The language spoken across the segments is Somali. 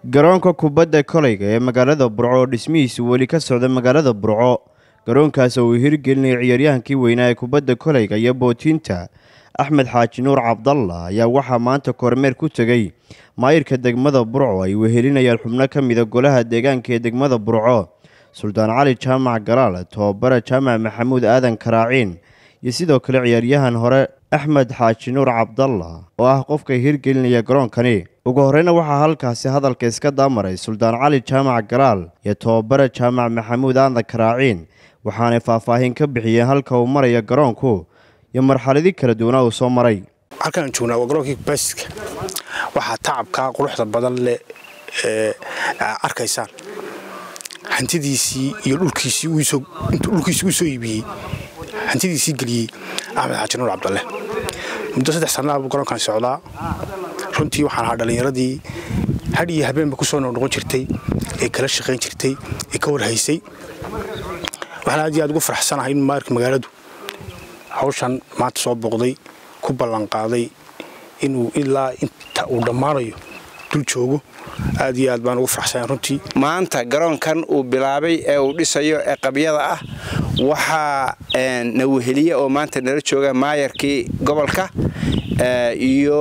garoonka kubadda kolayga ee magaalada burco oo dhismihiisu weli ka socda magaalada burco garoonkaas oo uu hirgelinaya ciyaaryahankii weynaa ee kubadda kolayga iyo bootiinta axmed xaaji nuur cabdalla ayaa waxaa maanta kormeer ku tegey maayirka degmada burco ay wehelinayaan xubno ka mida golaha deegaanka ee degmada burco suldaan cali jaamac galaal tobabare jaamac maxamuud aadan karaaciin iyo sidoo kale ciyaaryahan hore axmed xaaji nuur cabdalla oo ah qofka hirgelinaya garoonkani ugu horeyna waxaa halkaasi hadalka iska daamaray suldaan cali jaamac galaal iyo tobabare jaamac maxamuud aadan karaaciin waxaanay faahfaahin ka bixiyeen halka uu maraya garoonku iyo marxaladii kala duwanaa uu soo maray halkaan joognaa waa garoonkii basiska waxaa tacabkaa quruxda badan leh ee arkaysaan hantidiisii iyo dhulkiisii dhulkiisii uu soo iibiyey hantidiisii geliyey axmed xaaji nuur cabdalle muddo saddex sannaa buu garoonkan socdaa runtii waxaan ahaa dhallinyaradii hadh iyo habeenba ku soo noqnoqon jirtay ee kala shaqayn jirtay ee ka warhaysay waxaan aad iyo aad ugu faraxsanahay in maarka magaaladu hawshan maanta soo booqday ku ballanqaaday inuu ilaa inta uu dhammaanayo dul joogo aad iyo aad baan ugu faraxsanahay runtii maanta garoonkan uu bilaabay ee uu dhisayo ee qabyada ah waxaa na weheliye oo maanta nala jooga maayarkii gobolka iyo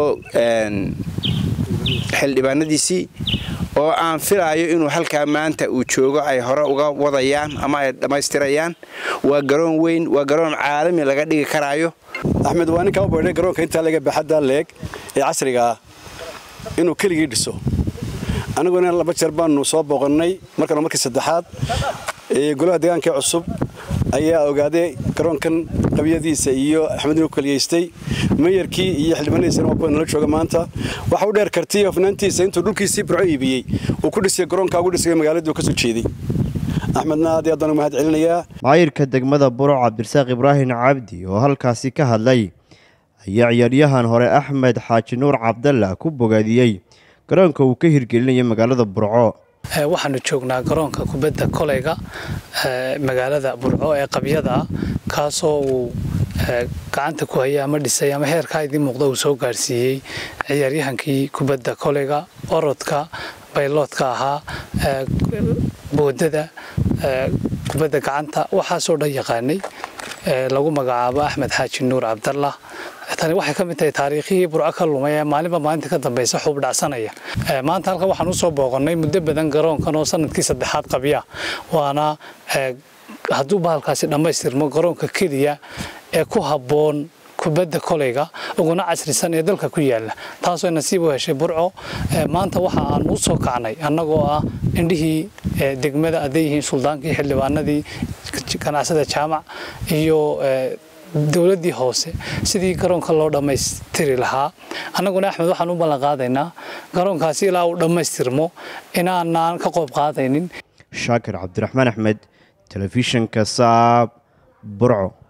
xildhibaanadiisii oo aan filaayo inuu halkaa maanta uu joogo ay hore uga wadayaan ama ay dhammaystirayaan waa garoon weyn waa garoon caalami laga dhigi karaayo axmed waa ninkaa u baydhay garoonka intaa laga baxadda leeg ee casriga ah inuu keligii dhiso annaguna laba jeer baanu soo booqannay markana markii saddexaad golaha deegaanka cusub ayaa ogaaday garoonkan qabiyadiisa iyo axmed inuu keliyaystay mayarkii iyo xildhibaanadiisana waa kuwa nala jooga maanta waxa u dheer kartiy hofnaantiisa intuu dhulkiisii burco iibiyey uu ku dhisay garoonka ugu dhisay magaaladuu ka soo jeeday axmedna aad iyo aadaan u mahad celinayaa maayirka degmada burco cabdirasaaq ibraahim cabdi oo halkaasi ka hadlay ayaa ciyaaryahan hore axmed xaaji nuur cabdalla ku bogaadiyey garoonka uu ka hirgelinayo magaalada burco waxaanu joognaa garoonka kubadda kolayga magaalada burco ee qabyada ah kaasoo uu gacanta ku hayay ama dhisay ama heerkaa idiin muuqda uu soo gaarsiiyey ciyaaryahankii kubadda kolayga orodka bayloodka ahaa boodada kubadda gacanta waxaasoo dhan yaqaanay lagu magacaabo axmed xaaji nuur cabdallah tani waxay ka mid tahay taariikhihii burco ka lumay ee maalinba maalinta ka dambaysa xuub dhacsanaya maanta halkan waxaan usoo booqannay muddo badan garoonkan oo sanadkii saddexaad qabya waana hadduu bahalkaasi dhammaystirmo garoonka keliya ee ku habboon kubadda kolayga uguna casrisan ee dalka ku yaala taasoo nasiib u heshay burco maanta waxa aan u soo kacnay annagoo ah indhihii degmada hadday yihiin suldaankii xildhibaanadii ganacsada jaamac iyo dowladdii hoose sidii garoonka loo dhammaystiri lahaa annaguna axmed waxaan u ballanqaadaynaa garoonkaasi ilaa uu dhammaystirmo inaanaan ka qoob qaadaynin shaakir cabdiraxmaan axmed telefishinka saab burco